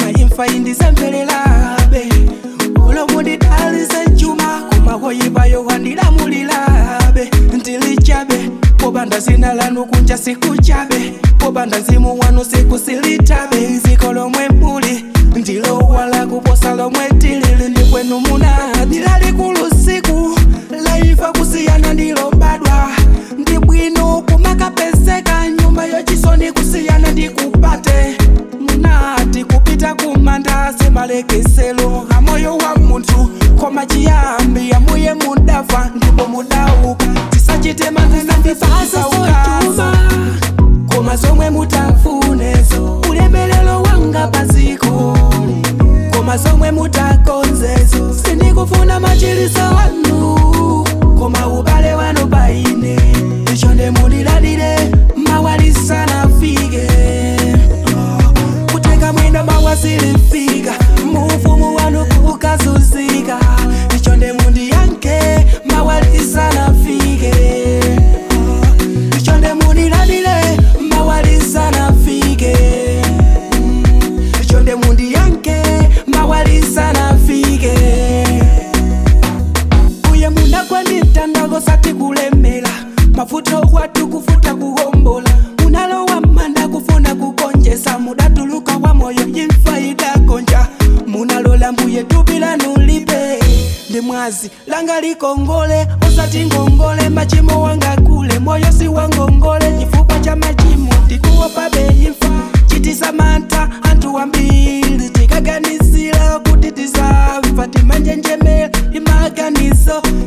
koma imfa indizemvelerabe olomundidalize njuma koma koyipayo wandilamulirabe ndilichabe popanda zina lanu kunja sikuchabe popanda mzimu wanu sikusilitabe iziko lomwe muli ndilowala kuposa lomwe tilili ndi kwenu muna ndilalikulu siku laifa kusiyana ndilobadwa ndi bwino kumakapezeka nyumba yochisoni kusiyana ndikupate munati kupita kumanda semalekeselo amoyo wa munthu koma chiyambi amuye mudafa ndipo mudauka tisachite manzanandipasaukaza koma zomwe mutafunezo ulemelelo wanga paziko koma zomwe mutakonzezo sindikufuna machiliso wanu koma ubale wanu paine ichonde muliladire mawalisana fike kuteka mwendo mawasilifika mufumu wanu kukazuzika ichonde mundiyanke mawalisana fike ichonde muliladire mawalisana fike ichonde mundiyanke mawalisana fike uye munagwanitandako sati kulemela mafuta okwatu kufuta kuhombola munalowa manda kufuna kukonjesa mudatuluka wa moyo imfa idagonja munalola mbuye tupila nulipe ndi mwazi langa likongole osati ngongole machimo wanga kule moyo si wangongole chifukwa cha machimo tikuwopabe imfa chitisa mantha anthu wambiri tikaganizira kuti tizafa timanjenjemera imaganizo